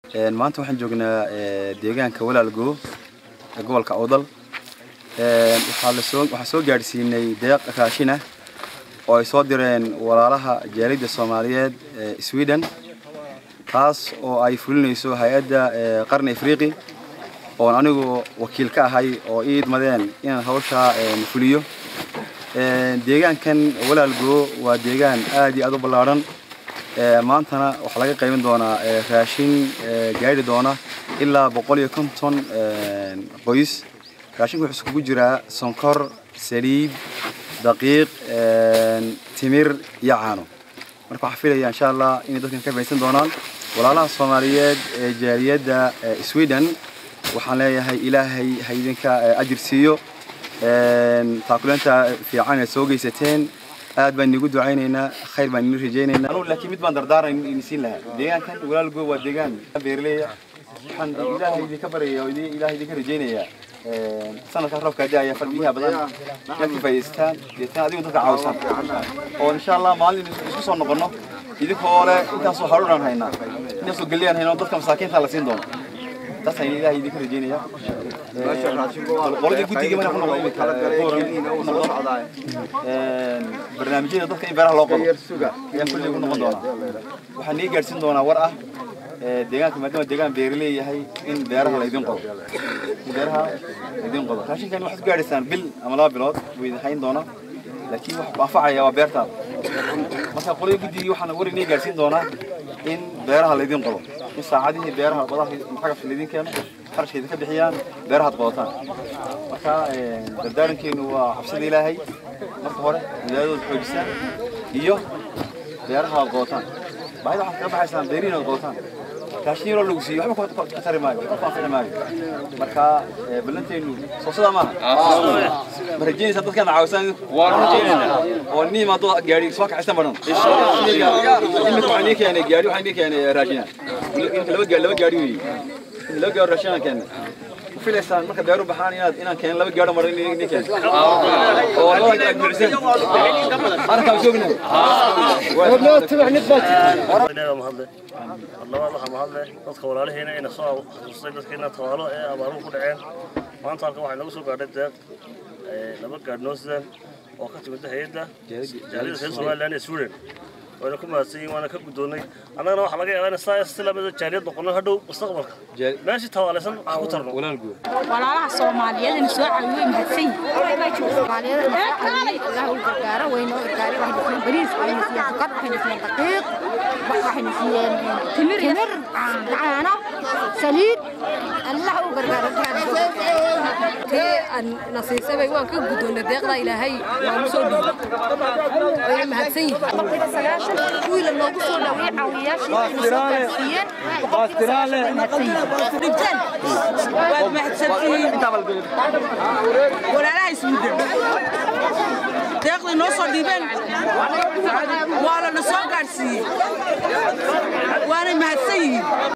maanta waxaan joognaa deegaanka walaalgo ee gobolka awdal waxaan soo gaadhsiinay deeq raashin ah oo ay soo direen walaalaha jaalidda soomaaliyeed ee sweden taas oo ay fulinayso hay-adda qarni afriqi oon anigu wakiil ka ahay oo ii idmadeen inaan hawshaa fuliyo deegaankan walaalgo waa deegaan aad iyo aad u ballaadhan maantana waxaa laga qaybin doonaa raashin gaadhi doona ilaa boqol iyo konton qoys raashinku wuxuu iskugu jiraa sonkor saliid daqiiq timir iyo caano marka waxaa filaya insha allah inay dadkan ka faysan doonaan walaalaha soomaaliyeed ee jaaliyadda sweden waxaan leeyahay ilaahay ha idinka ajir siiyo taakuleenta fiican aad soo geysateen aad baan inigu ducaynaynaa khayr baan ini rajaynaynaa anugu laakiin mid baan dardaaran ini siin lahaa deegaankan walaalgo waa deegaan beerleya waxaan ilaahay idinka baryaya oo ilaahay idinka rajaynayaa sanadkan roobka da'aya farbiyaha badan inaad ka faa'idaystaan deetaan adigu dadka caawisaan oo insha allah maalin isku soo noqono idinkoo le intaasoo haruuraan haynaa intaasoo geliyaan haynaa dadka masaakiinta la siin doono taasaan ilaahay idinka rajaynayaa qoladii guddiga mana ku noqdo imika barnaamijyada dadka in beeraha loo qabo ayaan kulliga ku noqon doonaa waxaan nii gaadhsiin doonaa war ah deegaanka maadaama deegaan beeraley yahay in beeraha laydin qodo in beeraha laydin qodo raashinkan waxaad ku gaadhaysaan bil ama laba bilood buu idin hayn doonaa laakiin wax ku anfacaya waa beertaada marka qoladii guddigii waxaan war inii gaadhsiin doonaa in beeraha laydin qodo in saacadihii beeraha badaha xagafka laydin keeno qarashka idinka bixiyaan beerahaad qodataan marka dardaarankeenu waa cabsida ilaahay marka hore wilaayadooda xoojisaan iyo beeraha aad qodataan baahida waxaad kaga baxaysaan beerihiin aad qodataan raashin yaroo lagu siiyo waxba ka tari maayo waxba ku anfici maayo marka ballanteenu soo sidaa maaha ma rajaynaysaa dadkaan caawisaan waan rajaynaynaa oo nin imaado gaari soo kaxaysan badan imika waxaan nii keenay gaari waxaan nii keenay raashina laba gaari laba gaari weeye laba gaari raashin aan keenay filaysaan marka beeru baxaan inaad inaan keen laba gaadho marin ni keen oo labada gaad buuxsan arkaa joognahay inaga mahadle labaad waxaa mahadle dadka walaalihiina ina soo xasuustay dadkiina tawaalo ee abaaruhu ku dhaceen maanta halkan waxay nagu soo gaadhay deeq laba gaadhnoo sidan oo ka timid hay-adda jaaliyada reer somaliland ee sweden wayna ku mahadsan yihin waana ka guddoonnay annagana waxaa laga yaabaa in saa si lamida jaaliyad noqono hadhow mustaqbalka meeshii tawaalaysan wax ku tarno walaalaha soomaaliyeed ina soo caawiyo way mahadsan yihiin soomaaliyada ina soo caawiyey allah u gargaaro wayna u gargaaray waxayna siiyeen bariis waxayna siiyeen sukar waxayna siiyeen daqiiq waxayna siiyeen timir timir caano saliid allah u gargaaro tii aan nasiisabay waan ka guddoonnay deeqda ilaahay waanu soo dhiibay wayna mahadsan yihiin sagaashan wiila loogu soo dhaweeyey caawiyayaashii waxayna soo gaarsiiyeen dhibteen waad mahadsantihiin walaalaha ismudden deeqday noo soo dhiibeen waa lana soo gaadhsiiyey waanay mahadsan yihiin